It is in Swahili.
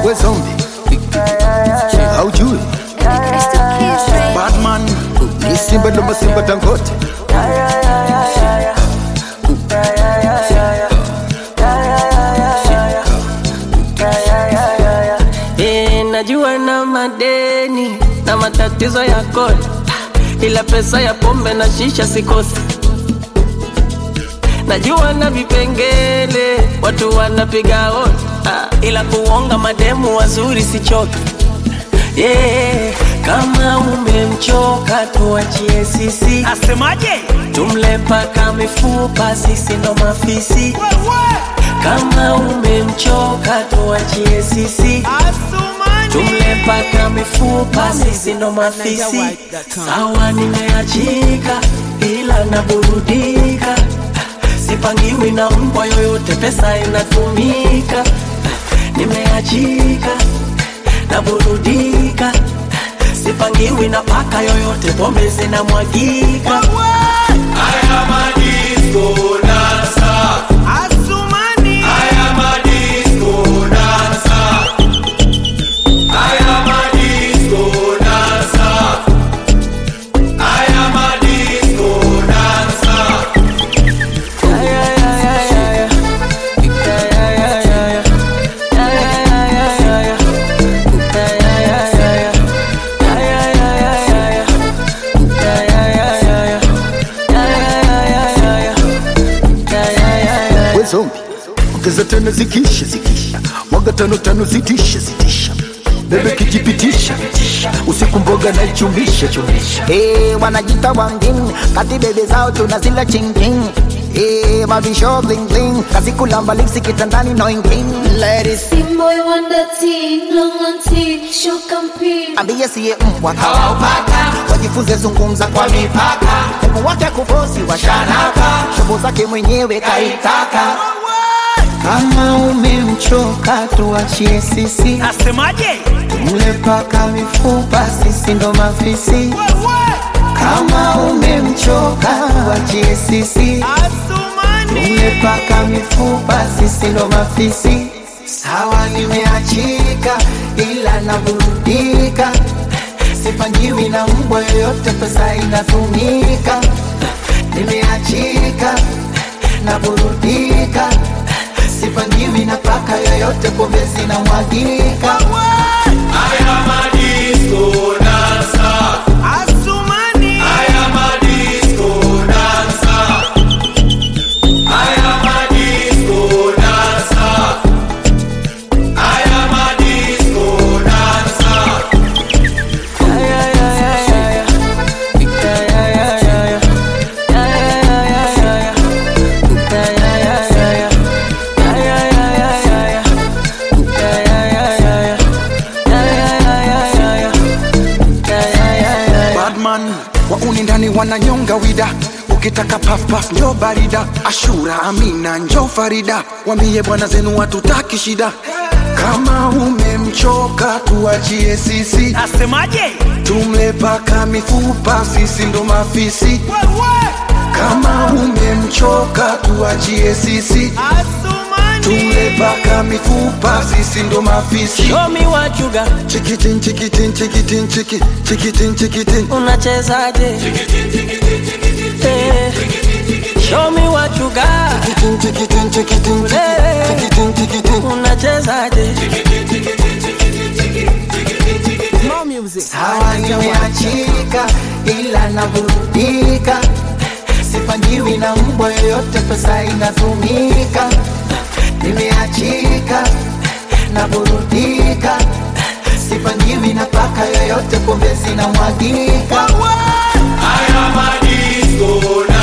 we zombie haujui batman ni simba ndo masimba tangote Eh, najua na madeni na matatizo ya kodi, ila pesa ya pombe na shisha sikosi. Najua na vipengele watu wanapiga hodi, ah, ila kuonga mademu wazuri sichoki. Yeah, kama umemchoka tuachie sisi, Asemaje? tumle paka mifupa, sisi ndo mafisi. Kama umemchoka tuachie sisi, tumle paka mifupa, sisi ndo mafisi. Sawa, nimeachika ila naburudika, sipangiwi na mbwa yoyote, pesa inatumika. Nimeachika naburudika, sipangiwi na paka yoyote, pombe zinamwagika. Asumani. we zombie ongeza tano zikisha zikisha mwaga tano tano zitisha zitisha bebe kijipitisha usiku mboga na ichumisha chumisha Eh, wanajita wangin kati bebe zao tunazila chingking Eh, mavisho bling bling kazi kulamba lipsi kitandani no ingin ladies Team boy wonder teen, long on teen, show compete. ambie siye mbwa kawaupaka wajifunze zungumza kwa mipaka hebu wake kufosi washaraka shobo zake mwenyewe kaitaka kama umemchoka tuachie sisi Asemaje? mle paka mifupa sisi ndo mafisi kama umemchoka wachie sisi Asumani. umepaka mifupa sisi ndo mafisi sawa nimeachika ila naburudika sipangiwi na mbwa yoyote pesa inatumika nimeachika naburudika sipangiwi na paka yoyote pombe zinamwagika Asumani. badman wauni ndani wananyonga wida ukitaka pafpaf njo barida ashura amina njo farida wambie bwana zenu watutaki shida kama umemchoka tuachie sisi Asemaje? tumle paka mifupa sisi ndo mafisi kama umemchoka tuachie sisi Asumani. tumle paka mifupa sisi ndo mafisi Show me what you got, chikitin chikitin chikitin chiki chikitin chikitin unachezaje? Eh, Show me what you got, chikitin chikitin chikitin Eh. chikitin chikitin unachezaje? sawa nimeachika ila naburudika sipangiwi na mbwa yoyote pesa inatumika nimeachika naburudika sipangiwi na paka yoyote pombe zinamwagika Haya madisko